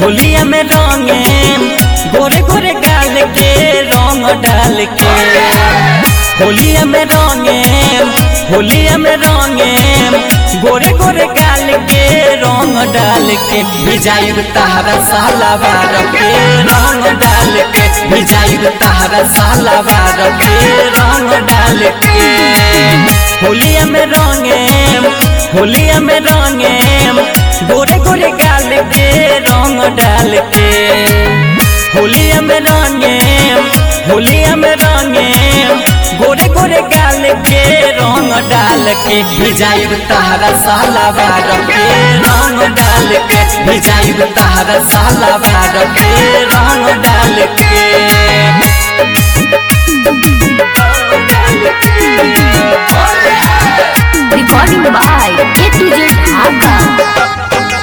होलिया में रंगे गोरे गोरे गाल के रंग डाल के होलिया में रंगे होलिया में रंगे गोरे गोरे गाल के रंग डाल के भिजाइब तारा साला बार के रंग डाल के भिजाइब तारा साला बार के रंग डाल के होलिया में रंगे होलिया में रंगे गोरे गोरे गाल के रंग डाल के होलिया में रंगे होलिया में रंगे गोरे गोरे गाल के रंग डाल के भिजाइब तारा साला बार के रंग डाल के भिजाइब तारा साला बार के रंग डाल के Recording by A to Z Dhaka.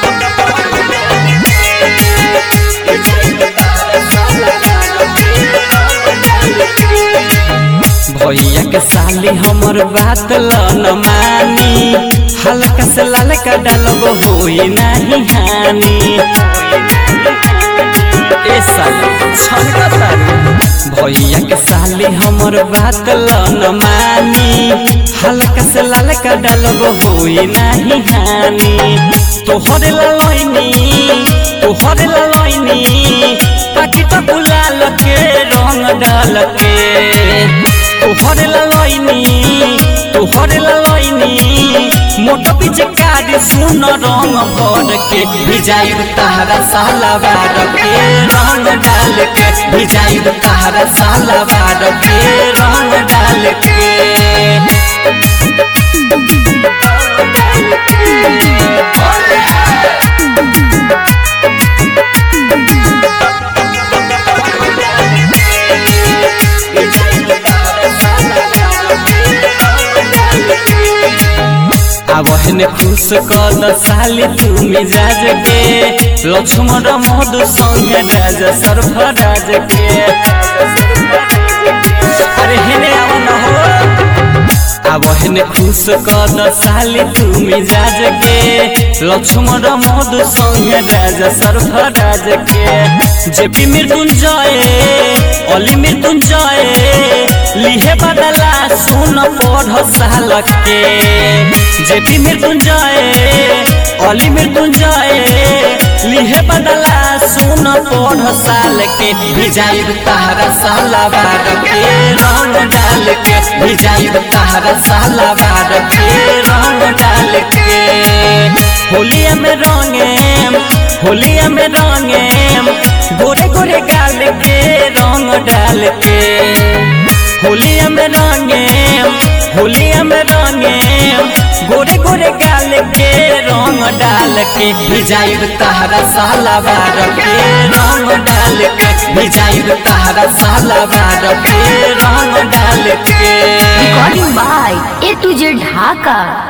भैया के साली हमर बात ल न मानी हल्का से ललका डालब होई नहीं हानि ए साली छनका तारू भैया के साली हमर बात ल न मानी हल्का से ललका डालब होई नहीं हानि तोहर ललैनी तोहर ललैनी पाकिट गुलाल के रंग डाल के तोहर ललैनी तोहर ललैनी मोटो पीछे काट सुन रंग भर के भिजाइब तारा साला बार के रंग डाल के भिजाइब तारा साला बार के रंग डाल के आवहन खुश कद साली तू मिजाज के लक्ष्मण मधु संग राज सर्फराज के अरे हेने आव न हो आवहन खुश कद साली तू मिजाज के लक्ष्मण मधु संग राज सर्फराज के जेपी मृत्युंजय अली मृत्युंजय लिहे बदला सुन पढ़ साल के जेपी मृत्युंजय अली मृत्युंजय लिहे बदला सुन पढ़ साल के भिजाइब तारा साला बार के रंग डाल के भिजाइब तारा साला बार के रंग डाल के होलिया में रंगे होलिया में रंगे गोरे गोरे गाल के रंग डाल के होलिया में रंगे होलिया में रंगे गोरे गोरे गाल के रंग डाल के भिजाइब तारा साला बार के रंग डाल के भिजाइब तारा साला बार के रंग डाल के Recording by A to Z Dhaka.